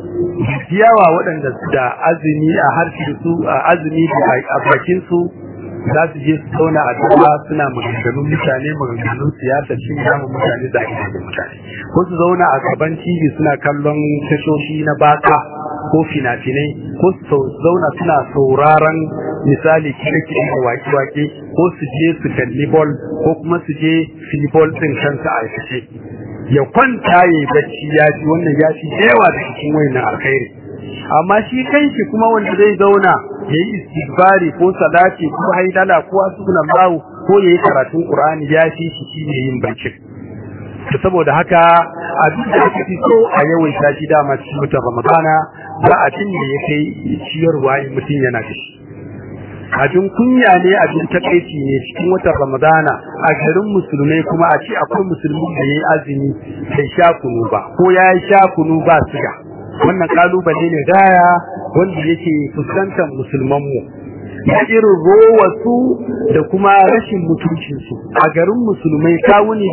yawa waɗanda su da azumi a harshen su a azumi da a bakin su za su je su zauna a gaba suna maganganun mutane maganganun siyasa cin yamun mutane da ake da mutane ko su zauna a gaban tv suna kallon tashoshi na baka ko fina-finai ko su zauna suna sauraron misali kire-kire da wake-wake ko su je su kalli bol ko kuma su je filibol ɗin kansa a aikace ya kwanta ya yi bacci ya fi wannan ya fi yawa da cikin wayannan alkhairi amma shi kanshi kuma wanda zai zauna ya yi istighfari ko salati ko haidala ko asbuna bawu ko ya yi karatun qur'ani ya fi shi shi ne yin bacci saboda haka abin da ake fi so a yawaita shi dama cikin mutum ramadana za a cin da ya kai ciyarwa in mutum yana da shi abin kunya ne abin takaici ne cikin watan ramadana a garin musulmai kuma a ce akwai musulmi da ya yi azumi bai sha kunu ba ko ya yi sha kunu ba siga wannan kalubale ne gaya wanda yake fuskantar musulmanmu na irin rowarsu da kuma rashin mutuncinsu a garin musulmai kawuni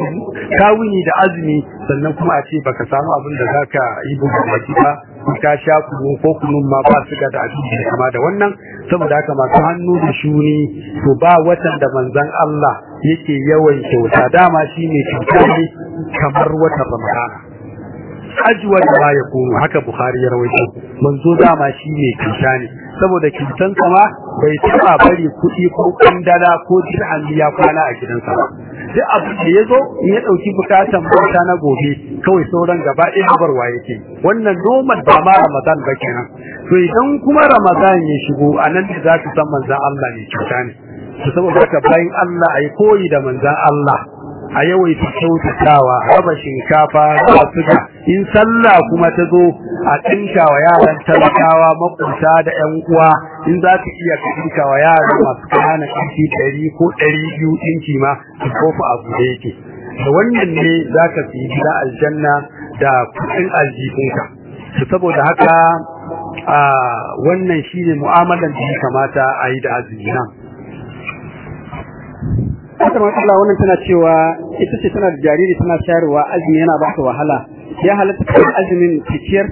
da azumi sannan kuma a ce baka samu abin da zaka yi bugun baki ba ka sha kunu ko kunun ma ba su ga da abin da kama da wannan saboda haka masu hannu da shuni to ba watan da manzon Allah yake yawan kyauta dama shine kyauta ne kamar watan Ramadana ajwa da ma ya kunu haka Bukhari ya rawaito manzo dama shine kyauta ne saboda kyautan sama bai taba bari kuɗi ko kandala ko dirham ya kwana a gidansa ba duk abin da yazo in ya dauki bukatan bauta na gobe kawai sauran gaba ɗaya barwa yake wannan normal ba ma Ramadan ba kenan to idan kuma Ramadan ya shigo anan da za ka san manzon Allah ne kyauta ne to saboda haka bayan Allah ai koyi da manzon Allah a yawaita kyautatawa raba shinkafa da suga in sallah kuma ta zo a tinka wa yaran talakawa makunta da ƴan uwa in za ka iya ka tinka wa yaran masu kanana kinki ɗari ko ɗari biyu ɗinki ma su kofa abu da yake da wannan ne za ka fi gida aljanna da kuɗin aljihunka to saboda haka a wannan shine mu'amalan da ya kamata a yi da azumi nan haka ma Allah wannan tana cewa ita ce tana da jariri tana shayarwa azumi yana ba ta wahala ya halatta ta azumin cikiyar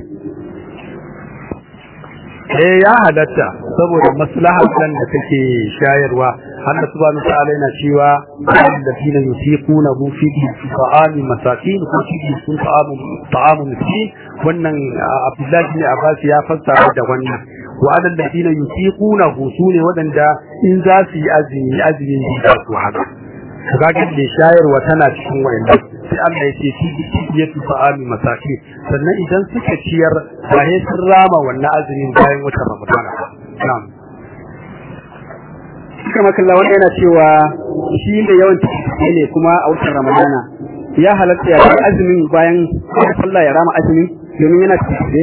eh ya halatta saboda maslahar dan da take shayarwa Allah subhanahu ta'ala yana cewa alladhina yusiquna hu fi ta'ami masakin ko fi sun ta'amu ta'amu miskin wannan Abdullah bin Abbas ya fassara da wannan wa alladhina yusiquna hu sune wadanda in za su yi azumi azumin da su haka kaga da shayarwa tana cikin wayannan sai Allah ya ce fi yatu fa'ami masaki sannan idan suka ciyar ba sai sun rama wannan azumin bayan watan Ramadan na'am aka makalla wanda yana cewa shi ne yawan tafiye ne kuma a watan ramadana ya halatta ya bar azumin bayan sallah ya rama azumin domin yana tafiye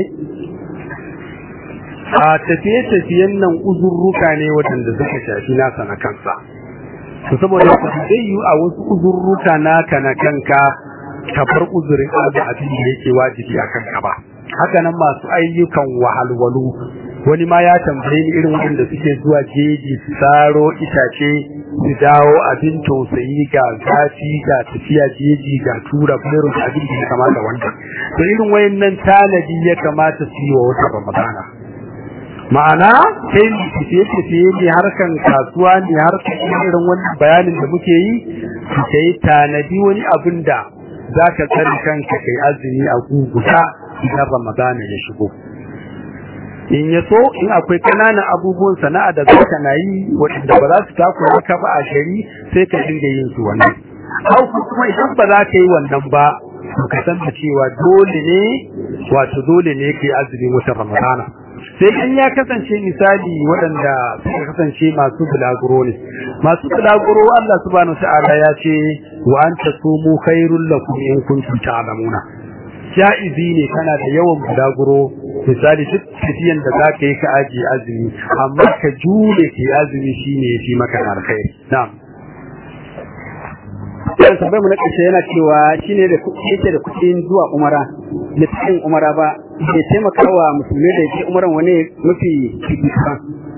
a tafiye-tafiyen nan uzurruka ne waɗanda suka shafi nasa na kansa to saboda zai yi a wasu uzurruka naka na kanka ka bar uzurin abu abin da yake wajibi a kanka ba haka nan masu ayyukan wahalwalu wani ma ya tambaye ni irin waɗanda suke zuwa jeji su saro itace su dawo abin tausayi ga zafi ga tafiya jeji ga tura irin abin da ya kamata wanda to irin wayannan tanadi ya kamata su yi wa wata ramadana ma'ana kai tafiye tafiye ne harkan kasuwa ne harkan irin wannan bayanin da muke yi su kai tanadi wani abin da za ka tsari kanka kai azumi a guguta idan ramadana ya shigo in ya so in akwai kananan abubuwan sana'a da za ka na yi waɗanda ba za su takura ka ba a shari sai ka dinga yin su wannan hau kuma idan ba za ka yi wannan ba ka san da cewa dole ne wato dole ne ke azumin watan ramadana sai in ya kasance misali waɗanda suka kasance masu bulaguro ne masu bulaguro Allah subhanahu ta'ala ya ce wa an tasumu khairul lakum in kuntum ta'lamuna ja'izi ne kana da yawan bulaguro misali duk tafiyan da zaka yi ka ajiye azumi amma ka jure ki azumi shine yafi maka alkhairi na'am yan sabai mu na ƙarshe yana cewa shine da yake da kuɗin zuwa umara da cikin umara ba bai taimaka wa musulmi da yake umaran wani mafi fifikon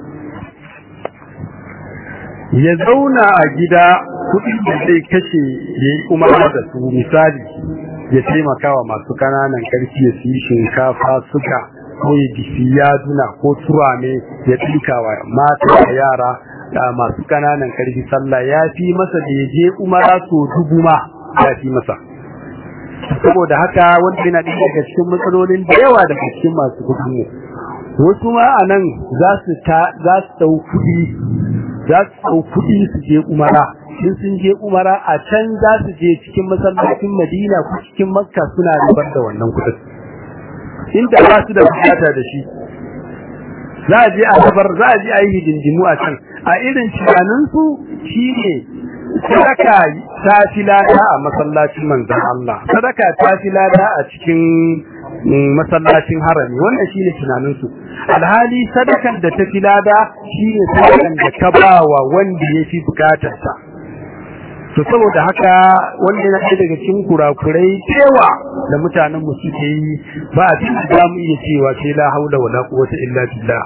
ya zauna a gida kuɗin da zai kashe ya yi umara da su misali ya taimaka wa masu kananan karfi ya siyi shinkafa suka ko ya bisi yaduna ko turame ya ɗinka wa mata da yara da masu kananan karfi sallah ya fi masa da ya je umara so dubu ma ya fi masa saboda haka wanda yana ɗaya daga cikin matsalolin da yawa daga cikin masu kudin mu wasu ma a nan za su ta za su ɗau kuɗi za su ɗau kuɗi su je umara in sun je umara a can za su je cikin masallacin madina ko cikin makka suna ribar da wannan kuɗin inda ba su da bukata da shi za a je a gabar za a je a yi hidindimu a can a irin tunaninsu shi ne sadaka ta fi lada a masallacin manzan Allah sadaka ta fi lada a cikin masallacin harami wannan shi ne tunaninsu alhali sadakan da ta fi lada shi ne sadakan da ka ba wa wanda ya fi bukatarsa to saboda haka wanda yana ɗaya daga cikin kurakurai cewa da mutanen mu suke yi ba a cikin za mu iya cewa sai la haula wala quwwata illa billah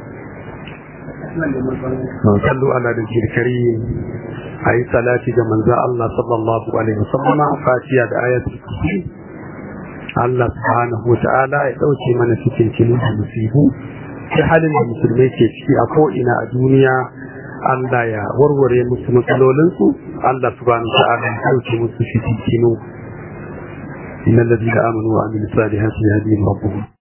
sallu ala nabiyil karim ayi salati ga manzo Allah sallallahu alaihi wasallam fatiha da ayatul kursi Allah subhanahu wataala ya dauke mana cikin cikin musibu sai halin da musulmai ke ciki a ko ina a duniya Allah ya warware musu matsalolinsu Allah subhanahu wataala ya dauke musu cikin innal ladina amanu wa amilus salihati yahdihim rabbuhum